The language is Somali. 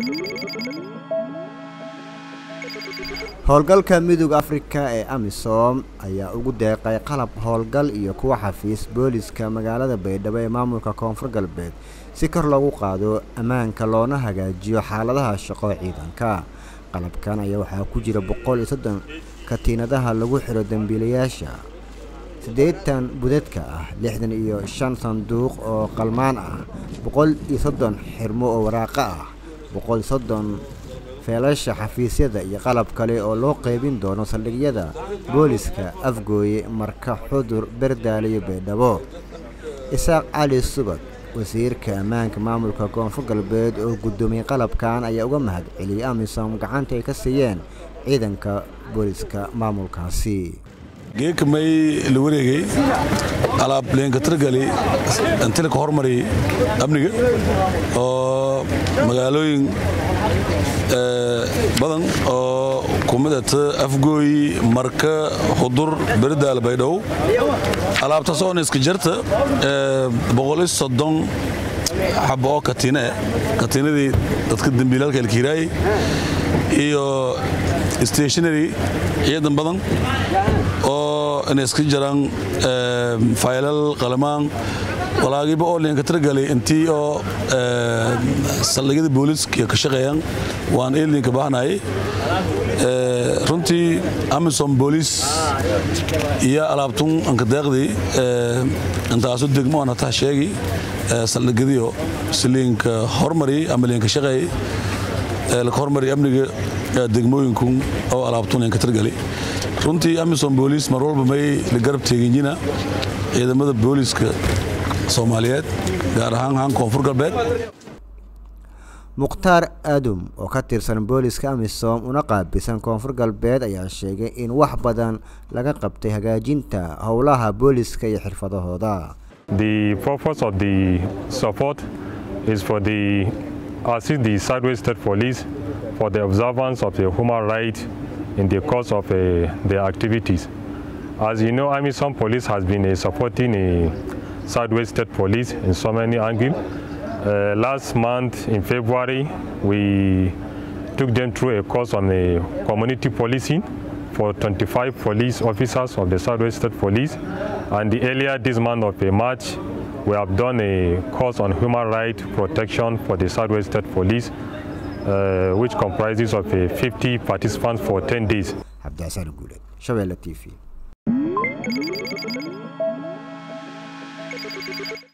howlgalka midooda afrika ee amisom ayaa ugu deeqay qalab howlgal iyo kuwa xafiis booliska magaalada baydhabo ee maamulka koonfur galbeed si kor loogu qaado ammaanka loona hagaajiyo xaaladaha shaqo ciidanka qalabkan ayaa waxaa ku jira boqol iyo soddon katiinadaha lagu xiro dembiilayaasha siddeetan budadka ah lixdan iyo shan sanduuq oo qalmaan ah boqol iyo soddon xirmo oo waraaqo ah boqol iyo soddon feelasha xafiisyada iyo qalab kale oo loo qaybin doono saldhigyada booliska afgooye marka xudur berdaale iyo baydhabo isaaq cali subag wasiirka ammaanka maamulka koonfur galbeed oo guddoomiyey qalabkan ayaa uga mahad celiyey amisom gacanta ay ka siiyeen ciidanka booliska maamulkaasi geeka may la wareegay alaab leenkatargali antilika hormari amniga oo magaalooyin badan oo kumidata afgooy marka xudur berdaal baydhabo alaabtaas oona iska jarta boqol iyo soddon xabo oo katiine katiinadii dadka dembiilalka elkiiraayey iyo stationary ciidan badan oo inay iska jiraan faylal qalamaan walaagiiba oo leenka tiragalay intii oo saldhigyada booliiska ka shaqeeyaan waan eelinka baahnayay runtii amisom booliis iyo alaabtun anka deeqdii intaasu degmo aan hataa sheegi saldhigyadiio siliinka hormari ama leenka shaqeey laka hormari amniga degmooyinku oo alaabtun leenka tiragalay runtii amisom booliis mar walba may la garab teeginyina ciidamada booliiska soomaaliyeed gaar ahaan haan koonfur galbeed mukhtaar aadum oo ka tirsan booliska amisom una qaabilsan koonfur galbeed ayaa sheegay in wax badan laga qabtay hagaajinta howlaha booliska iyo xirfadahooda The purpose of the support is for the assist the Southwest State Police for the observance of the human rights in the course of uh, their activities. As you know, Amisom Police has been uh, supporting uh, Southwest State Police in so many angles. Uh, last month in February, we took them through a course on the community policing for 25 police officers of the Southwest State Police. And the earlier this month of March, we have done a course on human rights protection for the Southwest State Police, uh, which comprises of uh, 50 participants for 10 days. cabdicasaar guuleed shabeelle t v